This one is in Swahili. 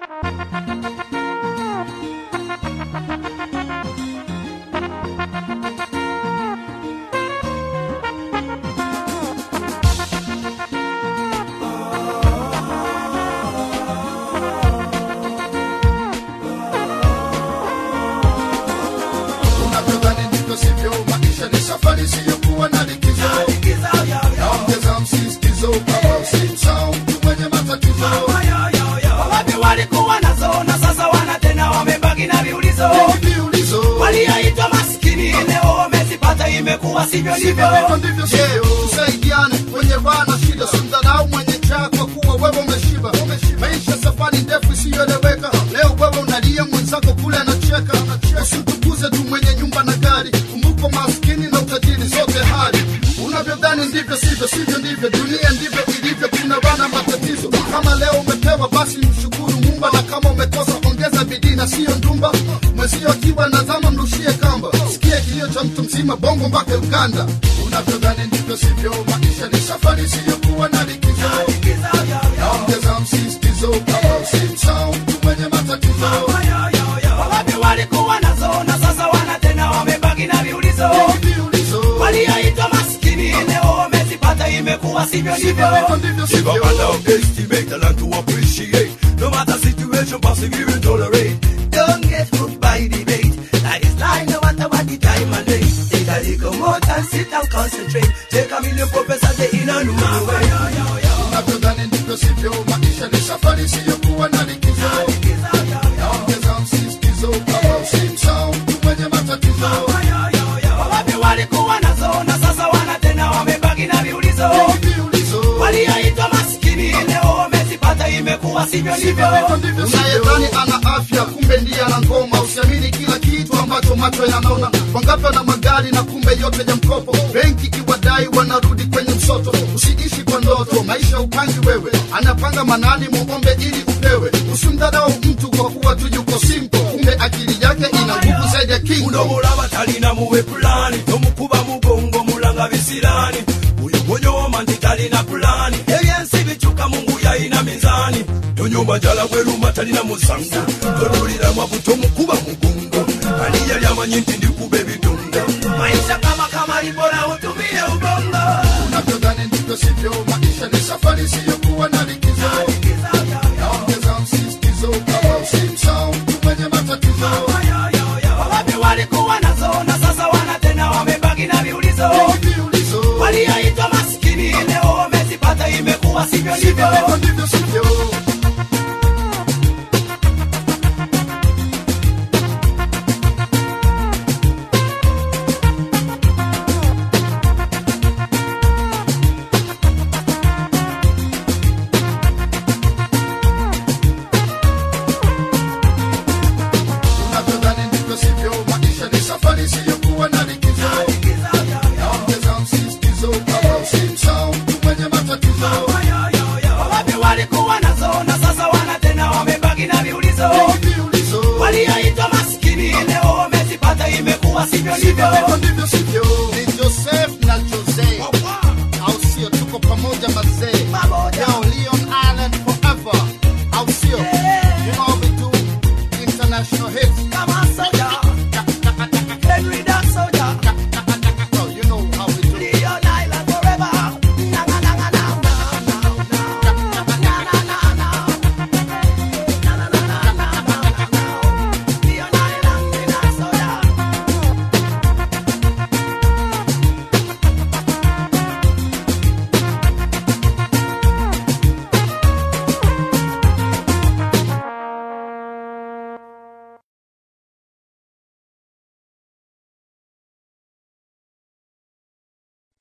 unavyodhani ndivyo sivyo maisha ni safari siyokuwa na likizo naongeza msisitizo kama usimsahau mtu mwenye matatizo wapi walikuwa nazo na sasa wana tena wamebaki na viulizo Hivi viulizo walioitwa maskini leo wamezipata imekuwa sivyo ndivyo hivyo ndivyo sivyo tusaidiane kwenye raha na shida simdharau mwenye njaa kwa kuwa wewe umeshiba maisha safari ndefu isiyoeleweka leo wewe unalia mwenzako kule anacheka usimtukuze tu mwenye nyumba na gari kumbuko maskini na utajiri sote hali unavyodhani ndivyo sivyo sivyo ndivyo dunia ndivyo ilivyo kuna wana matatizo kama leo umepewa basi mshukuru mumba na kama umekosa ongeza bidii na siyo ndumba mwezio akiwa nazama mrushie kamba sikie kilio cha mtu mzima bongo mpaka uganda unavyodhani ndivyo sivyo maisha ni safari siyokuwa na likizo naongeza msisitizo kama usimsahau mtu mwenye matatizo wapi walikuwa nazo na sasa wana tena wamebaki na viulizo Hivi viulizo walioitwa maskini leo wamezipata imekuwa sivyo ndivyo hivyo ndivyo Give up sivyo and underestimate and learn to appreciate. No matter situation, persevere and tolerate. Don't get hooked by debate. That is lie no matter what the time and day. Take a little more time, sit and concentrate. Take a million professor day in a new way. unavyodhani ndivyo sivyo maisha ni safari siyokuwa na likizo naongeza msisitizo kama usimsahau mtu mwenye matatizo Wapi walikuwa nazo na sasa wana tena wamebaki na viulizo. Hivi viulizo Walioitwa maskini leo wamezipata imekuwa sivyo ndivyo. unayedhani ana afya kumbe ndiye ana ngoma usiamini kila kitu ambacho macho yanaona wangapi wana magari na kumbe yote ya mkopo benki iwadai wanarudi kwenye msoto usiishi kwa ndoto maisha upangi wewe anapanga manani muombe ili upewe usimdharau mtu kwa kuwa tu yuko simple kumbe akili yake ina nguvu zaidi ya kingo unomulaba talina muwe pulani tomukuba mugongo mulanga bisirani oyo gonyoma nti talina pulani ebyensi bicuka mungu yayina mizani tonyumba jala bweruma talina musango totulira mwavu tomukuba mugongo ani yali amanyi nti ndikuba ebidongo Maisha kama kama libora utumie ubongo. unavyodhani ndivyo sivyo maisha ni safari siyokuwa na likizo